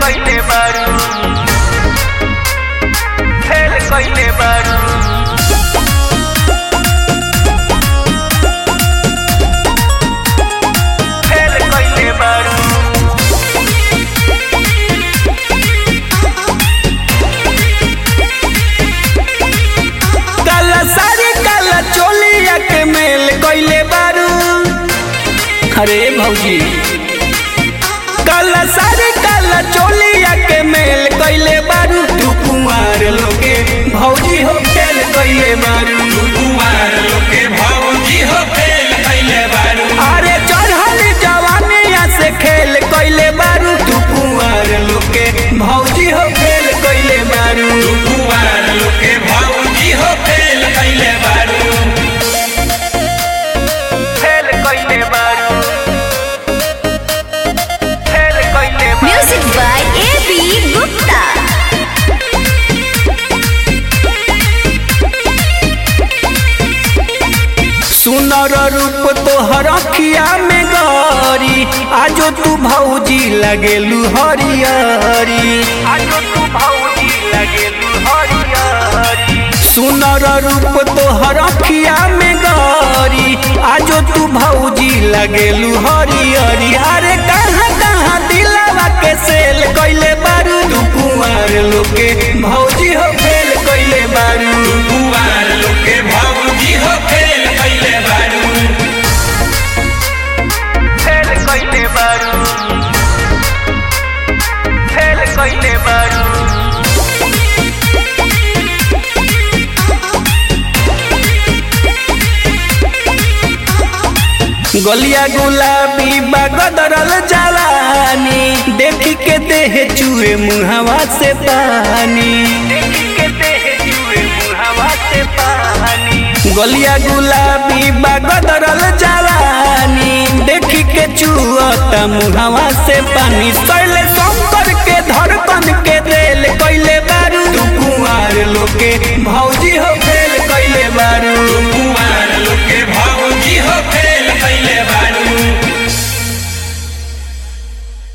कइले बारू फेल कइले बारू फेल कइले बारू काला साड़ी काला चोलिया के मेल कइले बारू अरे भौजी काला साड़ी काला चोलिया के मेल कइले बारू तू कुमार लोगे भौजी हो खेल कइले बारू कुमार लोके भौजी हो फेल कइले बारू अरे चढ़ल जवानिया से खेल कइले बारू तू कुमार लोगे भौजी हो खेल कइले बारू कुमार लोके भौजी हो फेल कइले बारू फेल कइले बारू फेल कइले बारू Music by A.B. Gupta. सुनर रूप तोहर अखिया में गरी आजो तू भौजी लगेलू हरियरी आजो तू भौजी लगेलू हरियरी सुनर रूप तोहर अखिया में गरी आजो तू भौजी लगेलू हरियरी अरे कहाँ कहाँ दिलावा के सेल कइले बारू तू कुमार लोके भौजी हो फेल कइले बारू कुमार लोके भौजी हो फेल कइले बारू फेल कइले बारू फेल कइले बारू गलिया गुलाबी बगदरल जवानी देखी के देह चूहे मुहवा से पानी देखी के देह जुए मुहावा से पानी गलिया गुलाबी बगदरल जवानी देखी के चुअता मुहवा से पानी सैले शंकर के धड़कन के दिल कइले बारू तू कुमार लोके भौजी